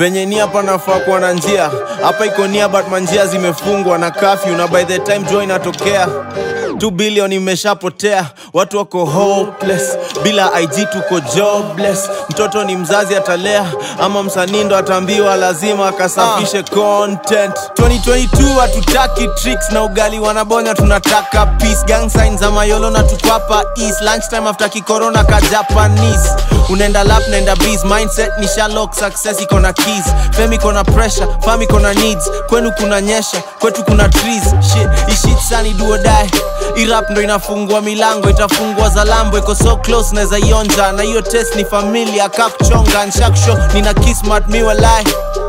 penye nia panafaa kuwa na njia hapa iko nia but manjia zimefungwa na kafyu na by the time joy inatokea 2 billion imeshapotea watu wako hopeless bila ig tuko jobless mtoto ni mzazi atalea ama msanii ndo ataambiwa lazima akasafishe content 2022 hatutaki tricks na ugali wanabonya tunataka peace gang signs za mayolo na tukwapa east lunchtime after kikorona ka japanese unaenda lap naenda bees mindset ni shalok success iko na keys fame iko na pressure fam iko na needs kwenu kuna nyesha kwetu kuna trees shit ishit sani duo die irap ndo inafungua milango itafungua za lambo iko so close naweza ionja na hiyo test ni familia kakuchonga nshaksho nina kismat miwalai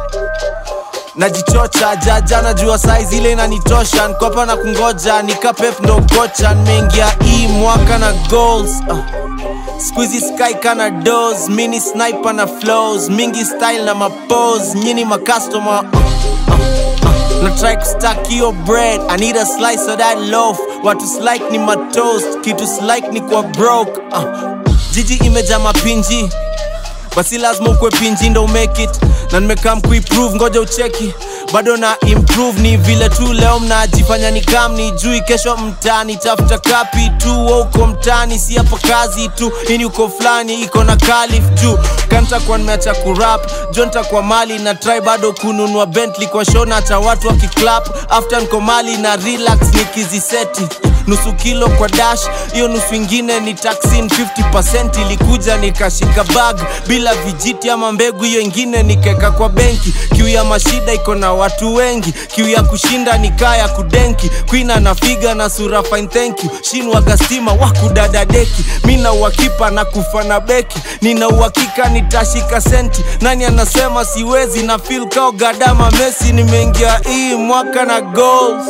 najichocha jaja najua size ile inanitosha nkopa na kungoja nikapep ndo kocha nimeingia hii mwaka na goals uh. Squeezy sky kana dos mini sniper na flows mingi style na mapose nyini makastoma uh, uh, uh. na try kustack hiyo bread i need a slice of that loaf watu slike ni matoast kitu slike ni kwa broke uh. jiji imeja mapinji basi lazima ukwe pinji ndo make it na nimekam kuiprove ngoja ucheki bado na improve ni vile tu leo mnajifanya ni kam ni jui kesho mtani tafuta kapi tu wa uko mtani si hapa kazi tu ini uko fulani iko na kalif juu kantakuwa nimeacha kurap jo ntakuwa mali na try bado kununua bentley kwa show na cha watu wakiclap after nko mali na relax nikiziseti nusu kilo kwa dash hiyo nusu ingine ni taxin 50 ilikuja nikashika bag bila vijiti ama mbegu hiyo ingine nikeka kwa benki kiu ya mashida iko na watu wengi kiu ya kushinda ni kaa ya kudenki kwina na figa na sura fine thank you shinwaga stima wakudada deki mi na uhakipa na kufa na beki nina uhakika nitashika senti nani anasema siwezi na fil kao gadama mesi nimeingia hii mwaka na goals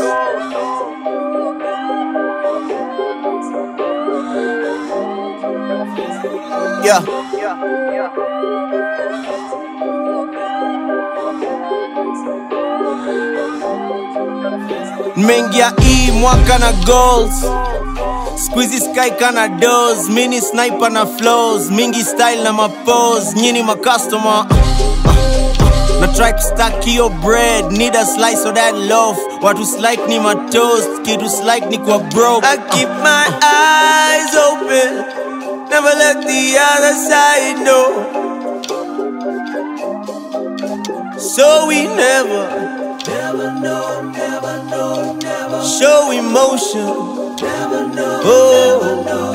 yeah. nimeingia hii mwaka na goals squeezy sky kana dos mini sniper na flows mingi style na mapose nyini makastoma na try kustack hiyo bread need a slice of that loaf watu slike ni matoast kitu slike ni kwa broke I keep my eyes open never let the other side know so we never show emotion. Oh,